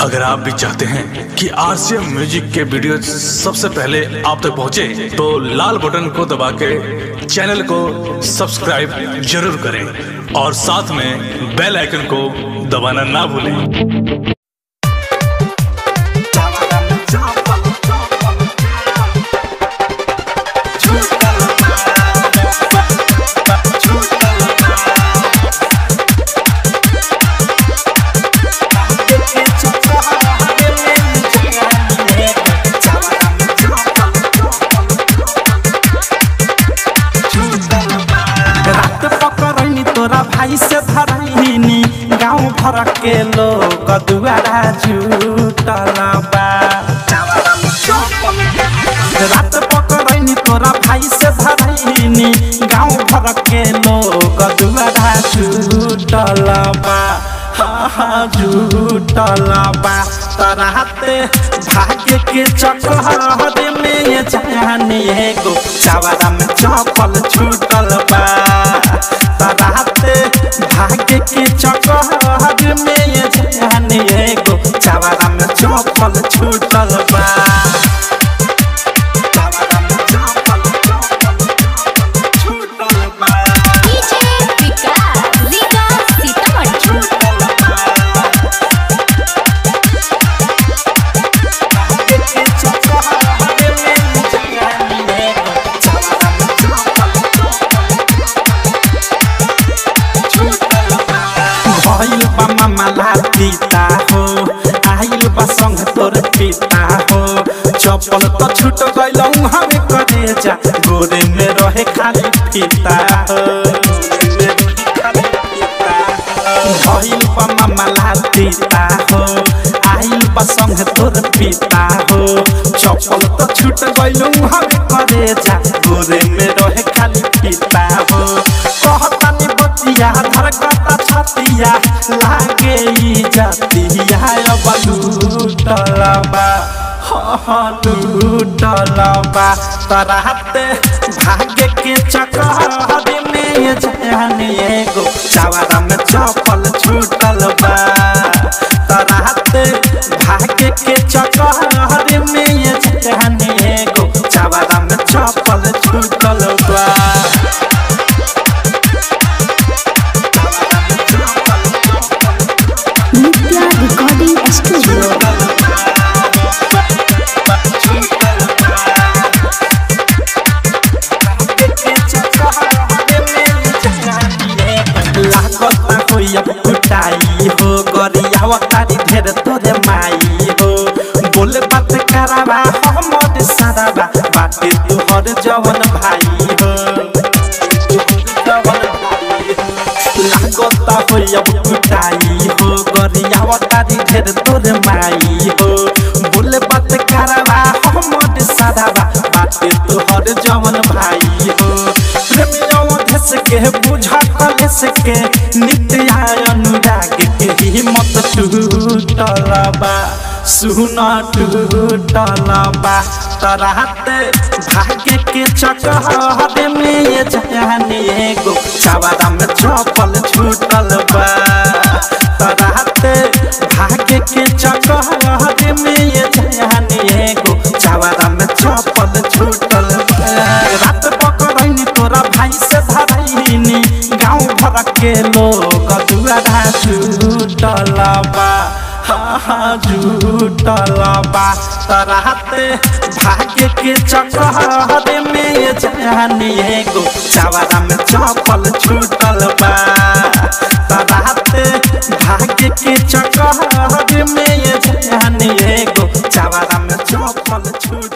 अगर आप भी चाहते हैं कि आरसीएम म्यूजिक के वीडियो सबसे पहले आप तक पहुंचे, तो लाल बटन को दबा के चैनल को सब्सक्राइब जरूर करें और साथ में बेल आइकन को दबाना ना भूलें रात पकड़नी तोरा भाई से धरनी गाँव भर के लोग दुआरा जुटल बा रात पकड़नी तोरा भाई से धरनी गाँव भर के लोग दुआरा जुटल बा हाँ हाँ जुटल बा तराते भाग्य के चक्कर में जानी एगो चावरा में चपल छूटल बा तराते भाग्य के चक्कर में जानी एगो चावरा में चपल छूटल बा चावरा में चपल छूटल बा डीजे विकास रीगा सीतामढ़ी भइल बा मामला पिता हो आइल बा संग तोर पिता हो चपल तो छूट गइलौ हमें करे जा गोरे में रहे खाली पिता हो भइल बा मामला पिता हो आइल बा संग तोर पिता हो चपल तो छूट गइलौ हमें करे जा गोरे में रहे खाली पिता हो कहतानी बतिया धरकता छतिया लागे ई जतिया अब लूटलबा लूटलबा तराते भाग्य के चक्कर में जाने एगो चावरा में चपल छूटल बा तराते भाग्य के चक्कर में जाने एगो चावरा में चपल छूटल बा नित्या रिकॉर्डिंग स्टूडियो लागता कोई अब कुटाई हो गरियावा तारी ढेर तोरे माई हो बोले बात करावा हमर सारावा बाटे तोहर जवन भाई हो लागता होई अब कुटाई हो गरियावा तारी ढेर तोरे माई हो बोले बात करावा हमर सारावा बाटे तोहर जवन भाई हो प्रेमियों धस के बुझा कलेस के नित्या अनुराग के हिम्मत टूटलबा सुना टूटलबा तराते भाग्य के चक्कर में ये जाने एगो चावरा में चपल छूटल बा तराते भाग्य के चक्कर में ये जाने एगो चावरा में चपल छूटल बा रात पकड़नी तोरा भाई से धरनी गाँव भर के लोग दुआरा जुटल बा हाँ हाँ जुटल बा तराते भाग्य के चक्कर में जानी एगो चावरा में चपल छूटल बा तराते भाग्य के चक्कर में जानी एगो चावरा में चपल छूट